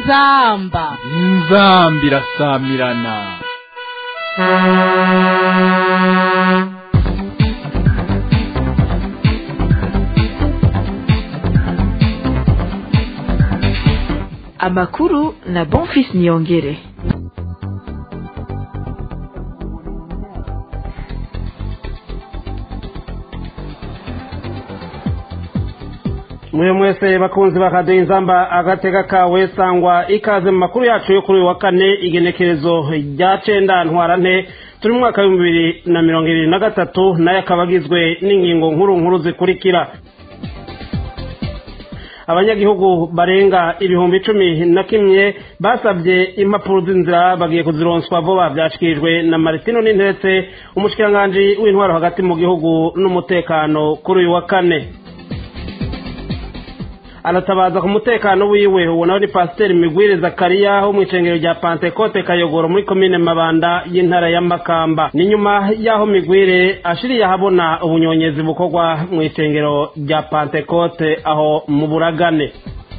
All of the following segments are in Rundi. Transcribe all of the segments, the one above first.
inzamba inzamba irasamirana amakuru na bonfis niyongere mwe mwese bakunzi bakaduha inzamba agatega kawe sangwa ikaze mu makuru yacu yo kuri uyu wa kane igenekerezo rya cenda ntwarante turi mu mwaka w'ibihumbi bibiri na mirongo ibiri na gatatu nayo akaba agizwe n'ingingo nkuru nkuru zikurikira abanyagihugu barenga ibihumbi cumi na kimwe basabye impapuro z'inzira bagiye kuzironswa vuba byashikirijwe na maritino n'intetse umushikiranganji w'intwaro hagati mu gihugu n'umutekano kuri uyu wa kane aratabaza ku mutekano wiwe ubona ni pasiteri migwire zakariya wo mu icengero rya pantekote kayogoro muri komine mabanda y'intara ya makamba ni nyuma y'aho migwire ashiriye ahabona ubunyonyezi bukorwa mu icengero rya pantekote aho mu buragane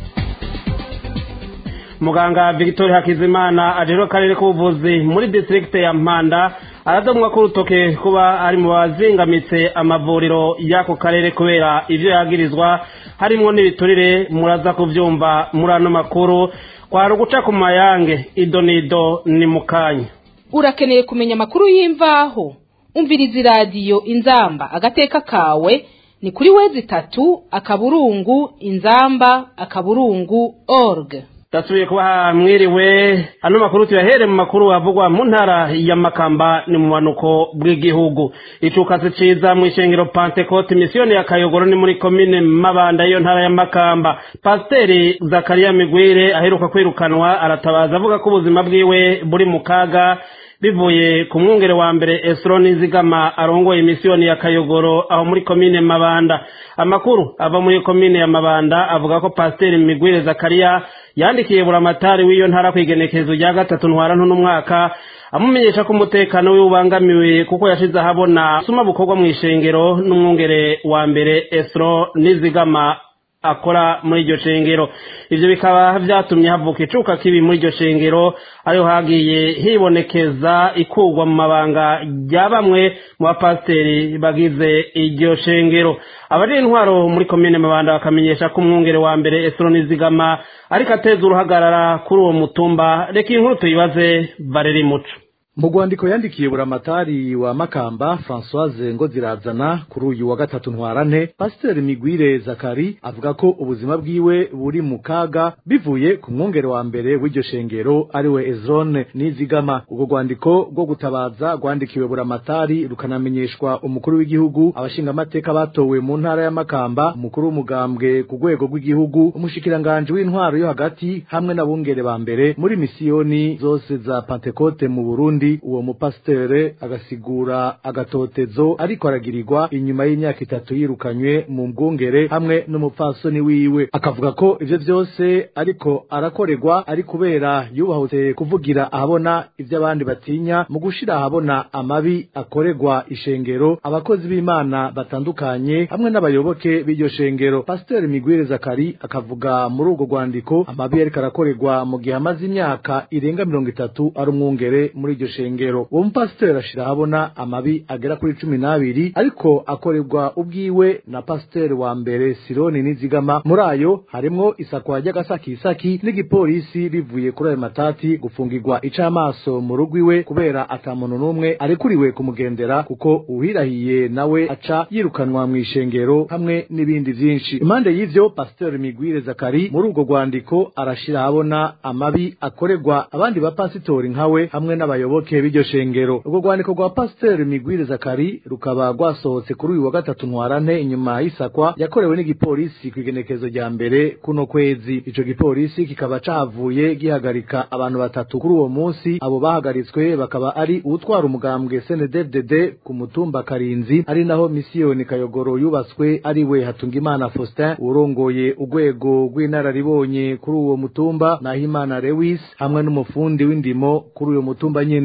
muganga victoire hakizimana ajejwe akarere k'ubuvuzi muri distrikte ya mpanda aradomwa ko urutoke kuba ari mu bazingamitse amavuriro y'ako karere kubera ivyo yagirizwa harimwo n'ibiturire muraza kuvyumva muri ano makuru kwari uguca ku mayange ido n'ido ni mukanya urakeneye kumenya amakuru y'imvaho umviriza iradiyo inzamba agateka kawe ni kuri wezi itatu akaburungu inzamba akaburungu org dasubiye kubaha mwiriwe ano makuru tuyahere mu makuru avugwa mu ntara ya makamba ni mu manuko bw'igihugu icukasi ciza mu ishengero pantekote misiyoni ya kayogoro ni muri komine mabanda y'iyo ntara ya makamba pasiteri zakariya migwire aheruka kwirukanwa aratabaza avuga ko ubuzima bwiwe buri mu kaga bivuye ku mwungere wa mbere esironi zigama arongoye misiyoni ya kayogoro aho muri komine mabanda amakuru ava muri komine ya mabanda avuga ko pasiteri migwire zakariya yandikiye buramatari w'iyo ntara ku igenekerezo rya gatatu ntwarante n'umwaka amumenyesha ko umutekano we ubangamiwe kuko yashize ahabona suma bukorwa mu ishengero n'umwungere wa mbere esiro nizigama akora muri iryo shengero ivyo bikaba vyatumye havuka icuka kibi muri iryo shengero ariho hagiye hibonekeza ikurwa mu mabanga rya bamwe mu bapasiteri bagize iryo shengero abari intwaro muri komine mabanda bakamenyesha ko umwungere wa mbere esiro nizigama ariko ateza uruhagarara kuri uwo mutumba reka inkuru tuyibaze valeri muco mu rwandiko yandikiye buramatari wa makamba francoise ngo zirazana kuri uyu wa gatatu ntwarante pasiteri migwire zakari avuga ko ubuzima bwiwe buri mu kaga bivuye ku mwungere wa mbere w'iryo shengero ariwe ezone nizigama urwo rwandiko rwo gutabaza rwandikiwe buramatari rukanamenyeshwa umukuru w'igihugu abashingamateka batowe mu ntara ya makamba umukuru w'umugambwe ku rwego rw'igihugu umushikiranganji w'intwaro yo hagati hamwe n'abungere ba mbere muri misiyoni zose za pantekote mu burundi uwo mupasitere agasigura agatotezo ariko aragirirwa inyuma y'imyaka itatu yirukanywe mu bwungere hamwe n'umupfasoni wiwe akavuga ko ivyo vyose ariko arakorerwa ari kubera yubahutse kuvugira ahabona ivyo abandi batinya mu gushira ahabona amabi akorerwa ishengero abakozi b'imana batandukanye hamwe n'abayoboke b'iryo shengero pasiteri migwire zakari akavuga muri urwo rwandiko amabi ariko arakorerwa mu gihe amaze imyaka irenga mirongo itatu ari umwungere muri iryo shengero uwo mupasiteri ashira ahabona amabi agera kuri cumi n'abiri ariko akorerwa ubwiwe na pasiteri wa mbere sironi nizigama muri ayo harimwo isakwa ry'agasakisaki n'igipolisi rivuye kuri ayo matati gufungirwa icamaso mu rugo iwe kubera ata muntu n'umwe arekuriwe kumugendera kuko uhirahiye nawe aca yirukanwa mu ishengero hamwe n'ibindi vyinshi impande y'ivyo pasiteri migwire zakari muri urwo rwandiko arashira ahabona amabi akorerwa abandi bapasitori nkawe hamwe n'abayoboke b'iryo shengero urwo rwandiko rwa pasiteri migwire zakari rukaba rwasohotse kuri uyu wa gatatu ntwarante inyuma y'isakwa yakorewe n'igipolisi ku igenekezo rya mbere kuno kwezi ico gipolisi kikaba cahavuye gihagarika abantu batatu kuri uwo munsi abo bahagaritswe bakaba ari uwutwara umugambwe sndddd ku mutumba karinzi ari naho misiyoni kayogoro yubatswe ari we hatungimana faustin urongoye urwego rw'inararibonye kuri uwo mutumba nahimana lewis hamwe n'umufundi w'indimo kuri uyo mutumba nyene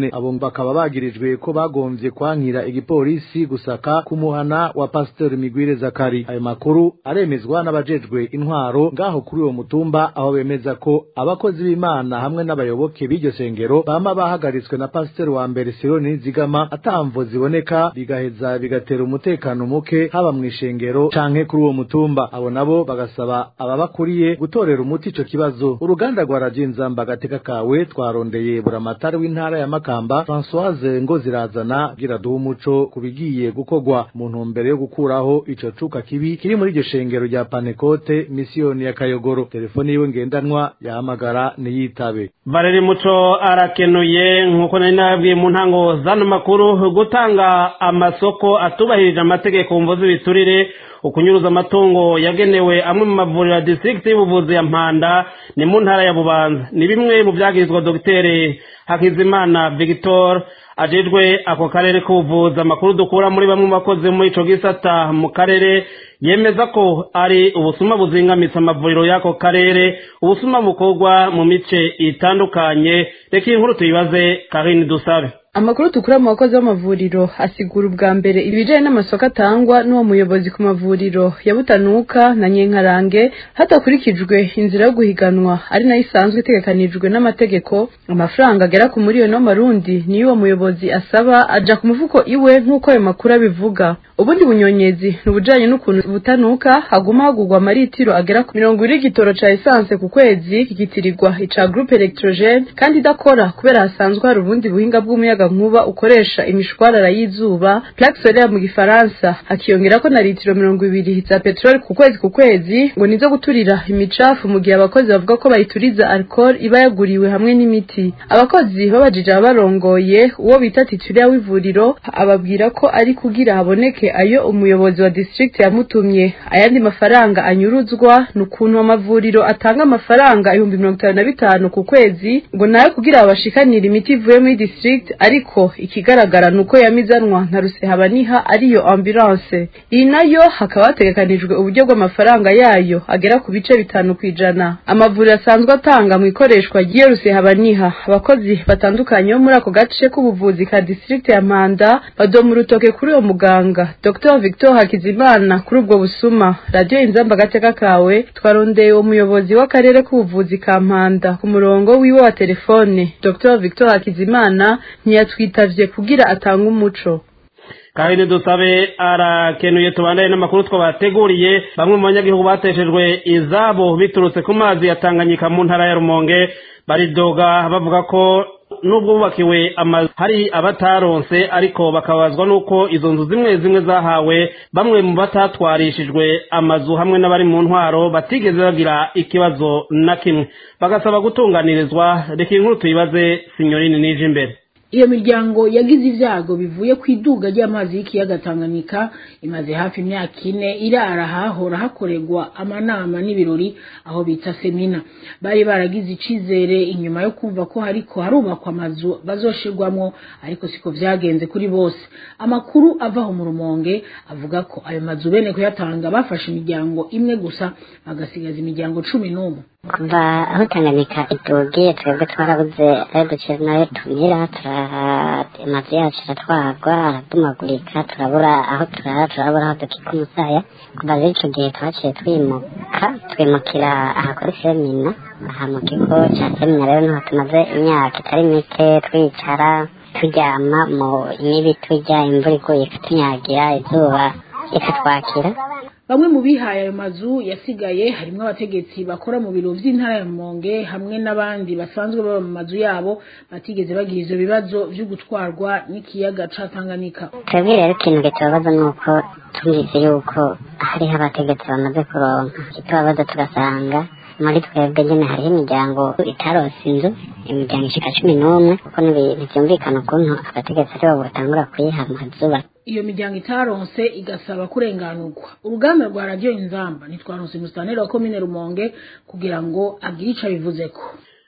nyene abo bakaba bagirijwe ko bagomvye kwankira igipolisi gusaka kumuhana wa pasiteri migwire zakari ayo makuru aremezwa n'abajejwe intwaro ngaho kuri uwo mutumba aho bemeza ko abakozi b'imana hamwe n'abayoboke b'iryo sengero bama bahagaritswe na pasiteri wa mbere sironi zigama atamvo ziboneka bigaheza bigatera umutekano muke haba mw'ishengero canke kuri uwo mutumba abo nabo bagasaba ababakuriye gutorera umuti ico kibazo uruganda rwa radiyo inzamba agateka kawe twarondeye buramatari w'intara ya makamba françoise ngo zirazana gira duha umuco ku bigiye gukorwa mu ntumbero yo gukuraho ico cuka kibi kiri muri iryo shengero rya panekote misiyoni ya kayogoro telefoni yiwe ngendanwa yahamagara niyitabe Valeri Muco arakenuye nk'uko nari nababwiye mu ntango zano makuru gutanga amasoko atubahirije amategeko mvo z'ibiturire ukunyuruza amatungo yagenewe amwe mu mavuriro ya district y'ubuvuzi ya Mpanda ni mu ntara ya Bubanza ni bimwe mu byagirizwa Dr Hakizimana Victor ajejwe ako karere k'ubuvuzi amakuru dukura muri bamwe mu bakozi muri ico gisata mu karere yemeza ko ari ubusuma buzingamitse amavuriro y'ako karere ubusuma bukorwa mu mice itandukanye reka iyi nkuru tuyibaze Karine Dusabe amakuru tukura mu bakozi b'amavuriro asigura ubwa mbere ibijanye n'amasoko atangwa n'uwo muyobozi ku mavuriro ya butanuka na nyenkarange hadakurikijwe inzira yo guhiganwa ari nayo isanzwe itegekanijwe n'amategeko amafaranga agera ku miliyoni w'amarundi niyo uwo muyobozi asaba aja ku mufuko iwe nk'uko ayo makuru abivuga ubundi bunyonyezi ni ubujanye n'ukuntu butanuka haguma hagurwa amaritiro agera ku mirongo ine y'igitoro ca esanse ku kwezi kigitirirwa ica groupe electrogene kandi idakora kubera hasanzwe hari ubundi buhinga bw'umuyaga nkuba ukoresha imishwarara y'izuba plaque solaire mu gifaransa hakiyongerako na litiro mirongo ibiri za peteroli ku kwezi ku kwezi ngo nizo guturira imicafu mu gihe abakozi bavuga ko bayituriza alcool iba yaguriwe hamwe n'imiti abakozi babajije ababarongoye uwo bita titulaire w'ivuriro ababwira ko ari kugira haboneke ayo umuyobozi wa district yamutumye ayandi mafaranga anyuruzwa ni ukuntu amavuriro atanga amafaranga ibihumbi mirongo itanu na bitanu ku kwezi ngo nayo kugira babashikanire imiti ivuye muri district ariko ikigaragara ni uko yamizanwa nka rusehabaniha ariyo ambulance iyi nayo hakaba hategekanijwe uburyo bw'amafaranga yayo agera ku bice bitanu ku ijana amavuriro asanzwe atanga mu ikoreshwa ry'iyo rusehabaniha abakozi batandukanye bo muri ako gace k'ubuvuzi ka district ya mpanda badoma urutoke kuri uwo muganga dr victor hakizimana kuri ubwo busuma radiyo inzamba agateka kawe twarondeye uwo muyobozi w'akarere k'ubuvuzi ka mpanda ku murongo wiwe wa telefone dr victor hakizimana ntiyatwitavye kugira atange umuco Karine dusabe arakenuye tubandane n'amakuru twabateguriye bamwe mu banyagihugu bateshejwe izabo biturutse ku mazi ya Tanganyika mu ntara ya Rumonge baridoga bavuga ko nubwo bubakiwe amazu hari abataronse ariko bakabazwa nuko izo nzu zimwe zimwe zahawe bamwe mu batatwarishijwe amazu hamwe n'abari mu ntwaro batigeze bagira ikibazo na kimwe bagasaba gutunganirizwa reka inkuru tuyibaze sinyorini nije imbere iyo miryango yagize ibyago bivuye ku iduga ry'amazi y'ikiyaga Tanganyika imaze hafi imyaka ine irara hahora hakorerwa amanama n'ibirori aho bita semina bari baragize icizere inyuma yo kumva ko hariko harubakwa amazu bazoshirwamwo ariko siko vyagenze kuri bose amakuru avaho mu rumonge avuga ko ayo mazu bene kuyatanga bafashe imiryango imwe gusa bagasigaza imiryango cumi n'umwe kuva aho tanganyika itugiye twebwe twarabuze ayo ducira nayo tumira amazu yacu aratwarwa arabomagurika turabura aho turara turabura aho dukika umusaya kuva rero ico gihe twaciye twimuka twimukira aha kuri semina aha mu kigo ca semina rero niho tumaze imyaka itari mike twicara turyama mu mibi turya imvura iguye ikatunyagira izuba ikatwakira bamwe mu bihaye ayo mazu yasigaye harimo abategetsi bakora mu biro vy'intara ya Rumonge hamwe n'abandi basanzwe baba mu mazu yabo batigeze bagira ivyo bibazo vyo gutwarwa n'ikiyaga ca Tanganyika twebwe rero ikintu gitubabaza ni uko tumvise yuko hariho abategetsi bamaze kuronka kitubabaza tugasanga muri twebwe nyene hariho imiryango itaronse inzu imiryango ishika cumi n'umwe kuko ntivyumvikana ukuntu abategetsi aribo batangura kuyiha amazu iyo miryango itaronse igasaba kurenganurwa uruganda rwa radiyo inzamba ntitwaronse umusitaneri wa komine rumonge kugira ngo agire ico abivuzeko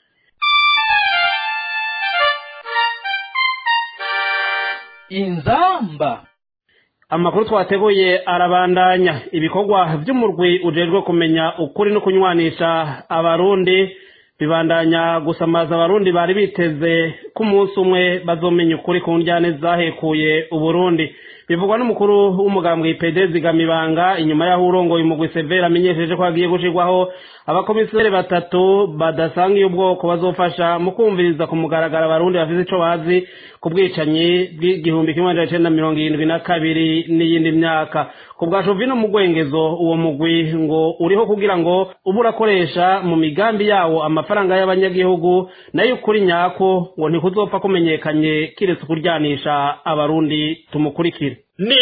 inzamba amakuru twateguye arabandanya ibikorwa by'umurwi ujejwe kumenya ukuri no kunywanisha abarundi bibandanya gusamaza abarundi bari biteze ko umunsi umwe bazomenya ukuri ku njyane zahekuye uburundi bivugwa n'umukuru w'umugambwe ipede zigamibanga inyuma y'aho urongoye umugwi severa amenyesheje ko hagiye gushirwaho abakomiseri batatu badasanga iyo ubwoko bazofasha mu kumviriza ku mugaragaro abarundi bafite ico bazi ku bwicanyi bw'igihumbi kimwe magana cenda mirongo irindwi na kabiri n'iyindi myaka ku bwa jovino mu gwengezo uwo mugwi ngo uriho kugira ngo ube urakoresha mu migambi yawo amafaranga y'abanyagihugu nayo ukuri nyako ngo ntikuzopfa kumenyekanye kiretse kuryanisha abarundi tumukurikire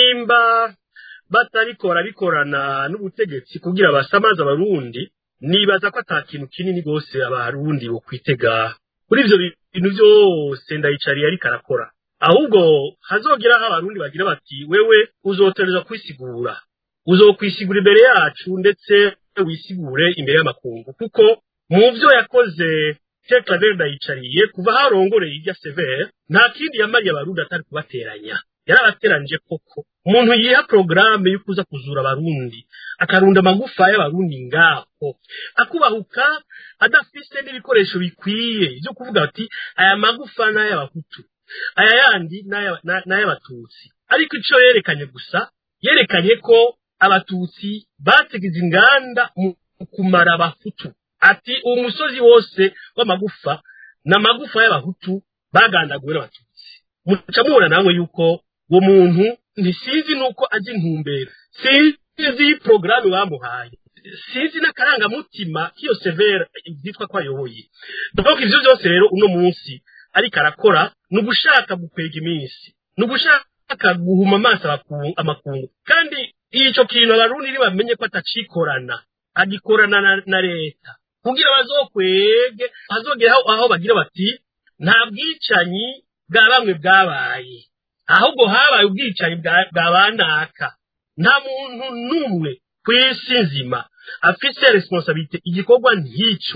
nimba batabikora bikorana n'ubutegetsi kugira basamaze abarundi nibaza ko ata kintu kinini rwose abarundi bo kwitega kuri ivyo bintu vyose ndayicariye ariko arakora ahubwo hazogeraho abarundi bagira bati wewe uzotereza kwisigura uzokwisigura imbere yacu ndetse wisigure imbere y'amakungu kuko mu vyo yakoze Pierre Claver ndayicariye kuva harongoreye irya Sever nta kindi yamariye abarundi atari kubateranya yarabateranije koko umuntu yiha porogaramu yo kuza kuzura abarundi akarunda amagufa y'abarundi ngaho akubahuka adafise n'ibikoresho bikwiye byo kuvuga ati aya magufa n'ay'abahutu aya yandi n'ay'abatutsi ariko ico yerekanye gusa yerekanye ko abatutsi bategeze inganda mu kumara abahutu ati uwo musozi wose w'amagufa ni amagufa y'abahutu bagandaguwe n'abatutsi muca mubona namwe yuko uwo muntu ntisizi nuko azi intumbero sinzi porogaramu bamuhaye sinzi n'akarangamutima k'iyo severa byitwa ko ayoboye donc ivyo byose rero uno munsi ariko arakora ni ugushaka gukwega iminsi ni ugushaka guhuma amaso amakungu kandi ico kintu abarundi ntibamenye ko atacikorana agikorana na, na leta kugira bazokwege hazogera aho bagira bati nta bwicanyi bwa bamwe bwabaye ahubwo habaye ubwicanyi bwa banaka nta muntu n'umwe ku isi nzima afise responsabilite igikorwa nk'icyo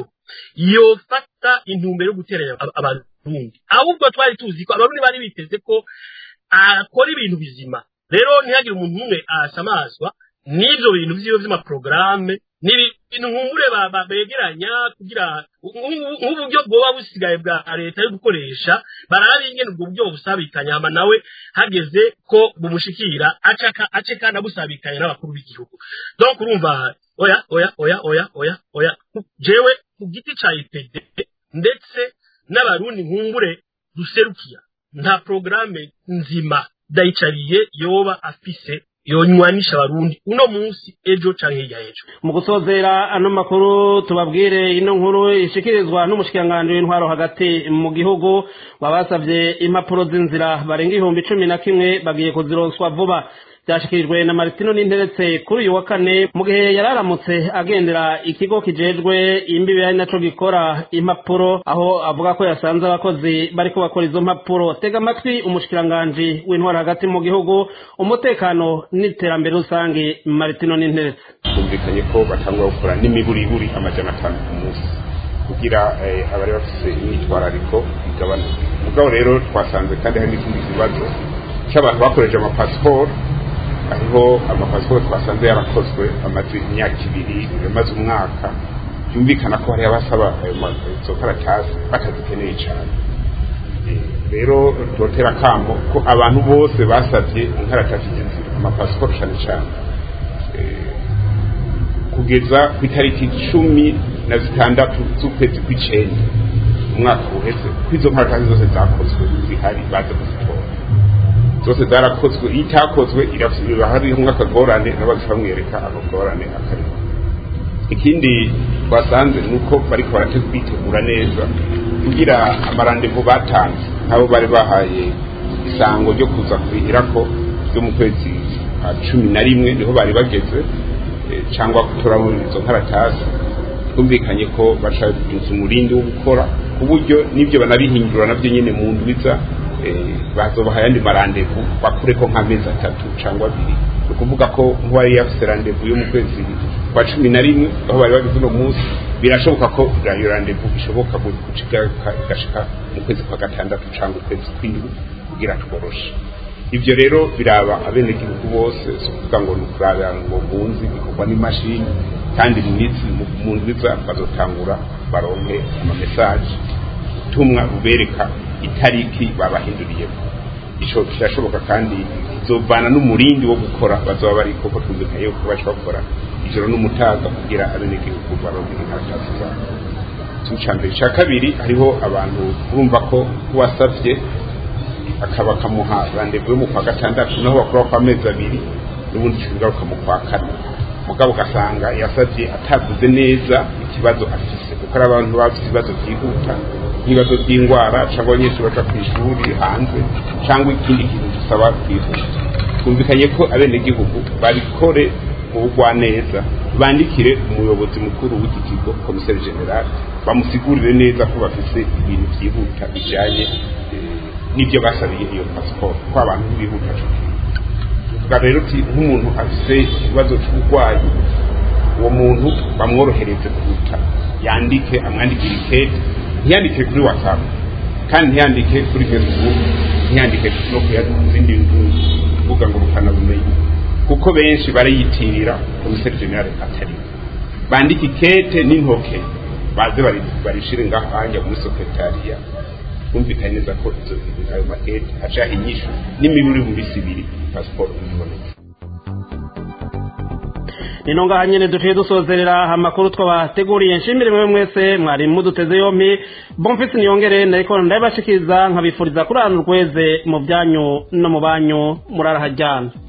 yofata intumbero yo guteranya abarundi ahubwo twari tuzi ko abarundi bari biteze ko akora ibintu bizima rero ntihagire umuntu umwe asamazwa n'ibyo bintu vyiwe vy'amaporogaramu ni ibintu nkumbure begeranya kugira nk'uburyo bwoba busigaye bwa leta yo gukoresha baraba ingene ubwo buryo busabikanya hama nawe hageze ko bumushikira ace kandi abusabikanya n'abakuru b'igihugu donc urumva oya oya oya oya oya oya jewe ku giti ca ipd ndetse n'abarundi nkumbure duserukiya nta porogaramu nzima ndayicariye yoba afise yonywanisha abarundi uno munsi ejo canke hirya ejo mu gusozera ano makuru tubabwire ino nkuru ishikirizwa n'umushikiranganji w'intwaro hagati mu gihugu babasavye impapuro z'inzira barenga ibihumbi cumi na kimwe bagiye kuzironswa vuba byashikirijwe na Martino n'interetse kuri uyu wa kane mu gihe yararamutse agendera ikigo kijejwe imbibi ari naco gikora impapuro aho avuga ko yasanze abakozi bariko bakora izo mpapuro tega amatwi umushikiranganji w'intwaro hagati mu gihugu umutekano n'iterambere rusange Martino n'interetse bumvikanye ko batangwa gukora n'imiburiburi amajana atanu ku munsi kugira abari bafise imyitwarariko igabanuke mugabo rero twasanze kandi hari n'ikindi kibazo cy'abantu bakoresheje amapasiporo hariho amapasiporo twasanze yarakozwe amaze imyaka ibiri amaze umwaka byumvikana ko hariho abasaba izo karatasi batazikeneye cyane rero dutera akamo ko abantu bose basabye inkaratasi z'inzira amapasiporo cyane cyane kugeza ku itariki cumi na zitandatu z'ukwezi kw'icenda umwaka uheze ko izo nkaratasi zose zakozwe zihari baza kuzitora zose zarakozwe iyo itakozwe hariho nk'akagorane n'abazi bamwereka akagorane akarimo ikindi twasanze ni uko bariko barabitegura neza kugira amarandevu batanze nk'abo bari bahaye isango ryo kuza kurihirako ryo mu kwezi kwa cumi na rimwe niho bari bageze cyangwa gutoramo izo nkaratasi twumvikanye ko baca inzu umurindi wo gukora ku buryo n'ibyo banabihindura nabyo nyine mu ndwiza bazobaha ayandi marandevu bakure ko nk'amezi atatu cyangwa abiri ni ukuvuga ko nk'uwari yafise randevu yo mu kwezi kwa cumi na rimwe aho bari bageze uno munsi birashoboka ko iyo randevu ishoboka igashika mu kwezi kwa gatandatu cyangwa ukwezi kw'indwi kugira tworoshe ibyo rero biraba abenegihugu bose si ukuvuga ngo ni ukurabira ngo munsi bikorwa n'imashini kandi mu minsi mu nziza bazotangura baronke amamesaje ubutumwa bubereka itariki babahinduriyemo ico kirashoboka kandi izovana n'umurindi wo gukora bazoba bari koko twumvikanye yuko baca bakora ijoro n'umutaga kugira abenegihugu baronke inkaratasi zabo ica mbere ica kabiri hariho abantu urumva ko wasavye akaba akamuha randevu yo mu kwa gatandatu naho bakora kwa mezi abiri n'ubundi kigaruka mu kwa kane mugabo ugasanga yasavye atavuze neza ikibazo afise kuko ari abantu bafite ibibazo byihuta nk'ibibazo by'indwara cyangwa abanyeshuri baca ku ishuri hanze cyangwa ikindi kintu gisaba kwihuta twumvikanye ko abenegihugu babikore mu bugwaneza bandikire umuyobozi mukuru w'iki kigo komiseri general bamusigurire neza ko bafise ibintu byihuta bijanye n'ibyo basabiye iyo pasiporo ko abantu bihuta tuvuga rero uti nk'umuntu afise ikibazo cy'uburwayi uwo muntu bamworohereze kuruta yandike amwandikire ikete ntiyandike kuri whatsapp kandi ntiyandike kuri facebook ntiyandike no ku zindi mbuga ngurukana bumenyi kuko benshi barayitirira komiseri generale atari bandike ikete n'intoke baze barishire ngaho hanja muri sekretariya twumvikanye neza ko izo ayo makete acaho inyishu n'imiburi mu minsi ibiri pasiporo ibonetse nino ngaha nyene duciye dusozerera amakuru twabateguriye nshimire mwe mwese mwari muduteze yompi bonfisi niyongere nariko ndabashikiriza nkabifuriza kurana urweze mu byanyu no mu banyu murarahajyana